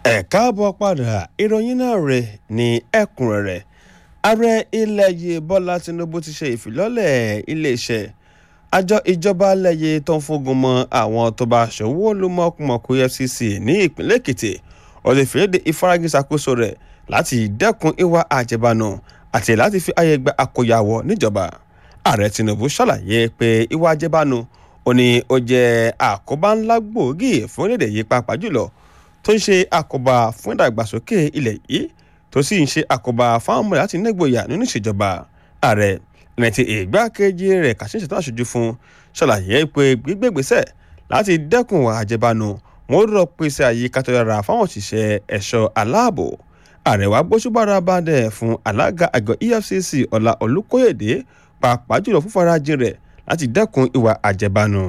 ẹ káàbọ̀ padà ìròyìn náà rẹ̀ ní ẹ̀kúnrẹ́rẹ́ ààrẹ ilẹ̀ yìí bọ́lá tinubu ti ṣe ìfilọ́lẹ̀ iléeṣẹ́ àjọ ìjọba lẹ́yẹ tó ń fógun mọ́ àwọn tó bá ṣòwò lómọkùmọ̀kù efcc ní ìpínlẹ̀ èkìtì ó lè fìlédè ìfaragí ṣàkóso rẹ̀ láti dẹ́kun ìwà àjẹbánu àti láti fi àyè gba àkóyawọ̀ níjọba ààrẹ tinubu ṣàlàyé pé ìwà àjẹbánu ó ní ó jẹ́ àkóbá ńlá gbòógì fún orílẹ̀-èdè yìí pàápàá jùlọ tó ń ṣe àkóbá fún ìdàgbàsókè ilẹ̀ yìí tó sì ń ṣe àkóbá fáwọn ọmọ láti nígboyà nínú ìṣèjọba ààrẹ ẹni tí ìgbákejì rẹ̀ kàṣí ṣètò àṣojú fún ṣàlàyé pé gbígbégbèsẹ̀ láti dẹ́kun àjẹbánu wọn ó rọ pèsè àyíká tó dára fáwọn òṣìṣẹ́ ẹ̀ṣọ́ aláàbò ààrẹ wa gbóṣùbára bàdẹ̀ fún alága àgọ́ efcc ọlá olùkóyèdè pàápàá jùlọ fún farajìn rẹ̀ láti dẹ́kun ìwà àjẹbánu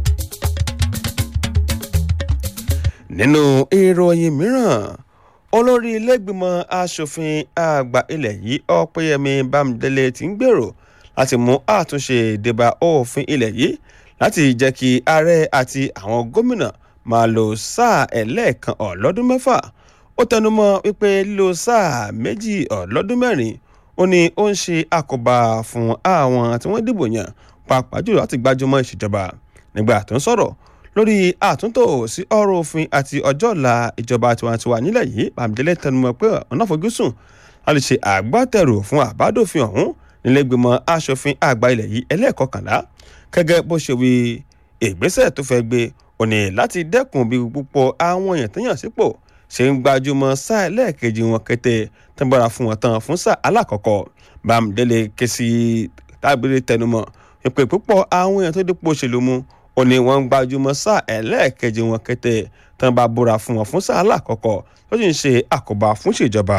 nínú ìròyìn mìíràn olórí ilégbìmọ̀ asòfin àgbà ilẹ̀ yìí ọ̀pẹ́yẹmí bámidélé ti ń gbèrò láti mú àtúnṣe débà òfin ilẹ̀ yìí láti jẹ́ kí ààrẹ àti àwọn gómìnà máa lo sáà ẹlẹ́ẹ̀kan ọ̀lọ́dún mẹ́fà ó tẹnumọ́ wípé lílo sáà méjì ọ̀lọ́dún mẹ́rin ó ní ó ń ṣe àkóbá fún àwọn tí wọ́n dìbò yàn pàápàá jùlọ láti gbájúmọ́ ìṣèjọba nígbà tó ń sọ̀rọ̀ lórí àtúntò sí ọ̀rọ̀ òfin àti ọjọ́ ọ̀la ìjọba tiwantiwa nílẹ̀ yìí bàmídélé tẹnumọ́ pé ọ̀nà àfojúsùn láti ṣe àgbátẹrù fún àbádòfin ọ̀hún nílẹ̀gbìmọ̀ asòfin àgbà ilẹ̀ yìí ẹlẹ́ẹ̀kọkànlá gẹ́gẹ́ bó ṣe wí ìgbésẹ̀ tó fẹ́ gbé òní láti dẹ́kun bí púpọ̀ àwọn èèyàn tó yàn sípò ṣe ń gbajúmọ̀ sáà ẹlẹ́ẹ̀kejì wọn kété tẹ́gbọ́ra fún wọn tán fún sáà alákọ̀ọ́kọ́ bàmídélé ké sí tábìlì tẹnumọ́ ìpè púpọ̀ àwọn èèyàn tó dípò òṣèlú mu ó ní wọ́n ń gbajúmọ̀ sáà ẹlẹ́ẹ̀kejì wọn kété tán bá búra fún wọn fún sáà alákọ̀ọ́kọ́ tó sì ń ṣe àkóbá fún ìṣèjọba.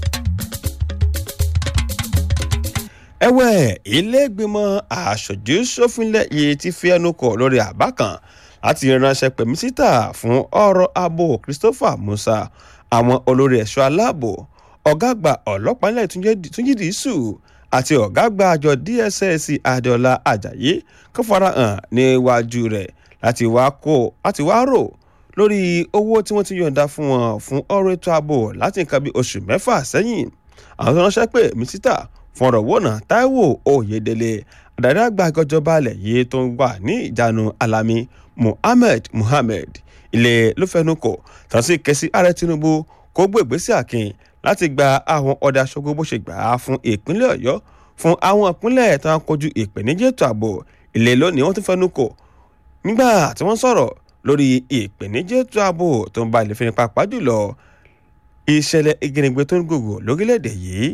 ẹ̀wẹ̀ ilé-ìgbìmọ̀ aṣojú ṣòfinlẹ̀ yìí ti fi ẹnu kò lórí àbá kan láti ránṣẹ́ pè mínísítà fún ọ̀rọ̀ ààbò Christopher Musa àwọn olórí ẹ̀ṣọ́ aláàbò ọ̀gá àgbà ọlọ́pàá ilẹ̀ Túnjí Dìísù àti ọ̀gá àgbà àjọ DSS Adéọlá Ajayi kó farahàn níwájú rẹ̀ láti wá kó láti wá rò lórí owó tí wọ́n ti yọ̀ǹda fún wọn fún ọ̀rọ̀ ètò ààbò láti nǹkan bí oṣù mẹ́fà sẹ́yìn àwọn tó ránṣẹ́ pé mínísítà fún ọ̀rọ̀ wọ̀nà Táíwò Oyèdélé adarí àgbà ìjọba alẹ̀ yìí tó ń wà ní ìjánu Alami Muhammed Muhammed ilé ló fẹnu kò tàn sí kẹsí ààrẹ Tinubu kó gbé ìgbésẹ̀ àkìn láti gba àwọn ọ̀dà aṣojú bó ṣe gbà á fún ìpínlẹ̀ Ọ̀yọ́ fún àwọn ìpínlẹ̀ tó ń kojú ìpèníjà ètò ààbò ilé lónìí wọ́n tún fẹnu kò nígbà tí wọ́n sọ̀rọ̀ lórí ìpèníjà ètò ààbò tó ń ba ilé fẹ́ni pàápàá jùlọ ìṣẹ̀lẹ̀ ìgbìnigbé tó ń gògò lórílẹ̀‐èdè yìí.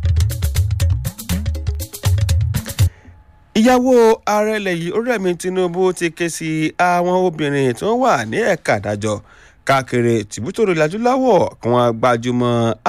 ìyàwó ààrẹ ilẹ̀ yìí Olúrẹ̀mí Tinubu ti ké sí àwọn obìnrin tó wà ní ẹ̀ka àdájọ́ káàkiri tìbútòrò ìlàjúláwọ̀ kí wọ́n gbájúmọ́